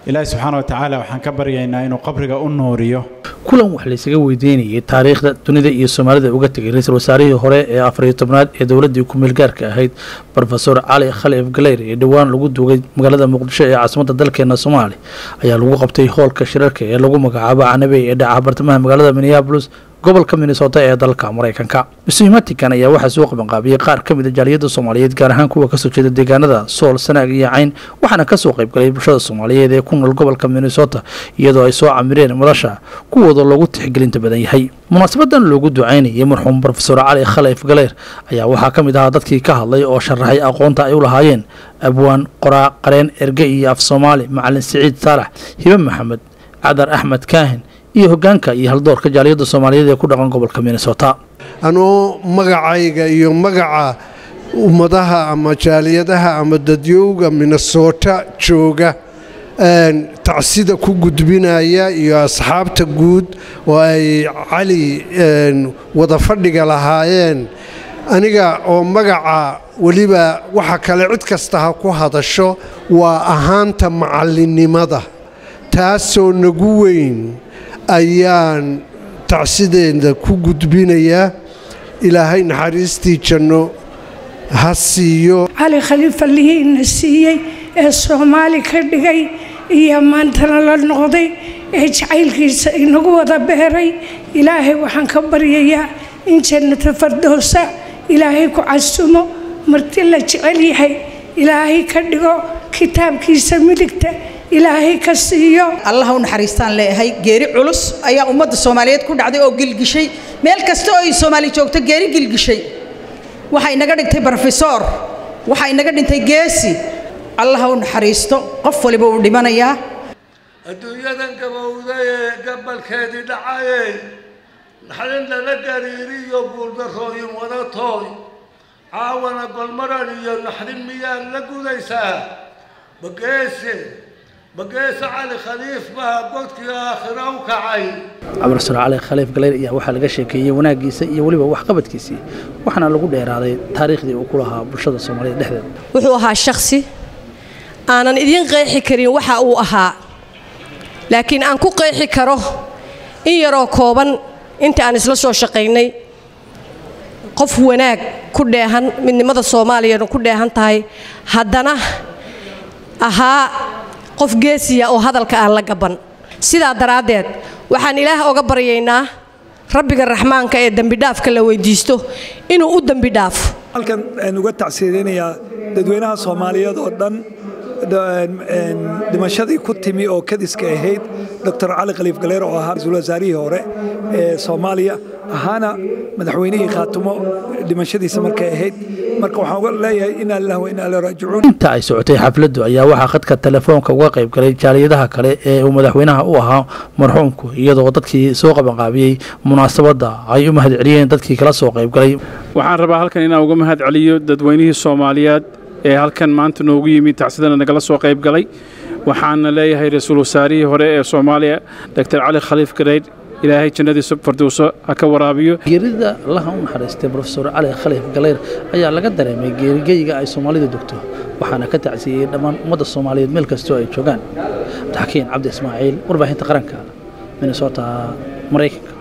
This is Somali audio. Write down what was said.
ilaahi subxaana wa tacaala waxaan ka baryaynaa inuu qabriga u nuuriyo kulan wax laysaga weydiinayay taariikhda dunida iyo soomaalida uga tegay ra-iisul wasaarihii hore ee afariyo tobnaad ee dowladdii ku-meelgaarka ahayd rofesor cali khalif galeyr ee dhowaan lagu duugay magaalada muqdisho ee caasimadda dalkeena soomaaliya ayaa lagu qabtay hoolka shirarka ee lagu magacaabo canabey ee dhaca bartamaha magaalada minneabolis gobolka minnesota ee dalka maraykanka masiimatikan ayaa waxaa soo qabanqaabiyey qaar ka mid a jaaliyadda soomaaliyeed gaar ahaan kuwa kasoo jeeda deegaanada sool sanaag iyo cayn waxaana kasoo qaybgalay bulshada soomaaliyeed ee ku nool gobolka minnesota iyadoo ay soo camireen madasha kuwooda loogu tixgelinta badan yahay munaasabadan loogu ducaynayay marxuum rofesor cali khalif galeer ayaa waxaa ka mid ahaa dadkii ka hadlay oo sharaxay aqoonta ay u lahaayeen abwaan qoraa qareen erge iyo af soomaali macalin siciid saalax hibe maxamed cadar axmed kaahin iyo hogaanka iyo haldoorka jaaliyadda soomaaliyeed ee ku dhaqan gobolka minnesota anoo magacayga iyo magaca ummadaha ama jaaliyadaha ama dadyowga minnesota jooga tacsida ku gudbinaya iyo asxaabta guud oo ay cali wada fadhiga lahaayeen aniga oo magaca weliba waxa kale cid kasta ha ku hadasho waa ahaanta macallinnimada taasoo nagu weyn ayaan tacsideeda ku gudbinayaa ilaahay naxariistii janno ha siiyo cali khaliifa lihiina siiyey ee soomaali ka dhigay iyo maantana la noqday ee jacaylkiisa inagu wada beeray ilaahay waxaan ka baryayaa in jannata fardowsa ilaahay ku casumo marti la jecel yahay ilaahay ka dhigo kitaabkiisa midigta ilaahay ka siiyo allah u naxariistaan leeyahay geeri culus ayaa ummadda soomaaliyeed ku dhacday oo gilgishay meel kasta oo ay soomaali joogto geeri gilgishay waxaa inaga dhigtay brofesor waxaa inaga dhintay geesi allah u naxariisto qof waliba uu dhimanayaa adduunyadan gabowday ee gabalkeedii dhacayey naxdin lala gariiriyo guuldarrooyin wadatooy caawana golmaran iyo naxdin miyaad la gudaysaa bageese bageese cali khaliif baa godkii aakhira u kacay cabdirasur cali khaliif galeyr ayaa waxaa laga sheekeeyey wanaaggiisa iyo weliba waxqabadkiisii waxaana lagu dheeraaday taariikhdii uu ku lahaa bulshada soomaaliyeed dhexdeeda wuxuu ahaa shakhsi aanan idiin qeexi karin waxa uu ahaa laakiin aan ku qeexi karo in yaroo kooban inta aan isla soo shaqaynay qof wanaag ku dheehan midnimada soomaaliyana ku dheehan tahay haddana ahaa qof geesiya oo hadalka aan la gaban sidaa daraaddeed waxaan ilaah oga baryaynaa rabbiga raxmaanka ee dembidhaafka la weydiisto inuu u dembi dhaafo halkan aan uga tacsiyadaynayaa dadweynaha soomaaliyeed oo dhan dhimashadii ku timi oo kadiska ahayd doctor cali khaliif galeer oo ahaa ra-iisul wasaarihii hore ee soomaaliya ahaana madaxweynihii khaatumo dhimashadiisa markay ahayd marka waxaan uga leeyahay inaa lilah wa inaa ilaa raajicuun inta ay socotay xafladdu ayaa waxaa khadka telefoonka uga qayb galay jaaliyadaha kale ee uu madaxweynaha u ahaa marxuumku iyadoo dadkii soo qabanqaabiyey munaasabadda ay u mahad celiyeen dadkii kala soo qayb galay waxaan rabaa halkan inaan uga mahad celiyo dadweynihii soomaaliyeed ee halkan maanta noogu yimid tacsidana nagala soo qayb galay waxaana leeyahay ra-iisul wasaarihii hore ee soomaaliya doctor cali khaliif gareyd ilaahay jannadiisa fardowso ha ka waraabiyo geerida allaha u naxariistay brofesor cali khaliif galeyr ayaa laga dareemay geerigeyga ay soomaalidu degto waxaana ka tacsiyeyey dhammaan ummadda soomaaliyeed meel kastoo ay joogaan abdixakiin cabdi ismaaciil warbaahinta qaranka minnesota maraykanka